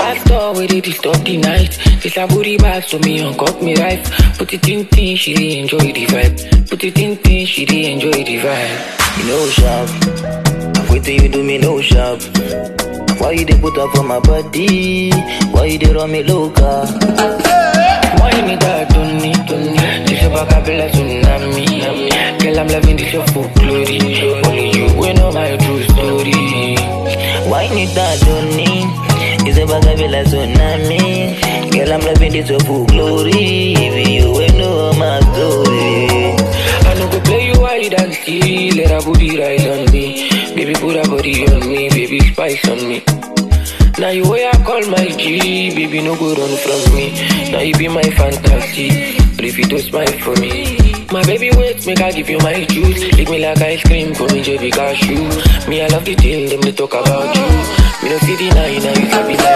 Bad door where they disturb the night. This a booty bag so me on cut me right. Put it in thing, she dey enjoy the vibe. Put it in thing, she dey enjoy the vibe. You know sharp. Wait till you do me no sharp. Why you dey put up for my body? Why you dey run me loca? Why me that don't need, don't need. This a back up like tsunami. Girl, I'm loving this your full glory. Only you will know my true story. Why need that don't need? It's a bag of like tsunami. Girl, I'm loving this your full glory. Even you will know my story. I no go play you wide and still let her booty rise on me. Baby, put her body on me, baby, spice on me. Now you way I call my G, baby, no go run from me. Now you be my fantasy, but if you don't smile for me. My baby wait, make I give you my juice. Lick me like ice cream for me, JB cashew. Me, I love the thing, them they talk about you. Me no see the nine, now you sabi like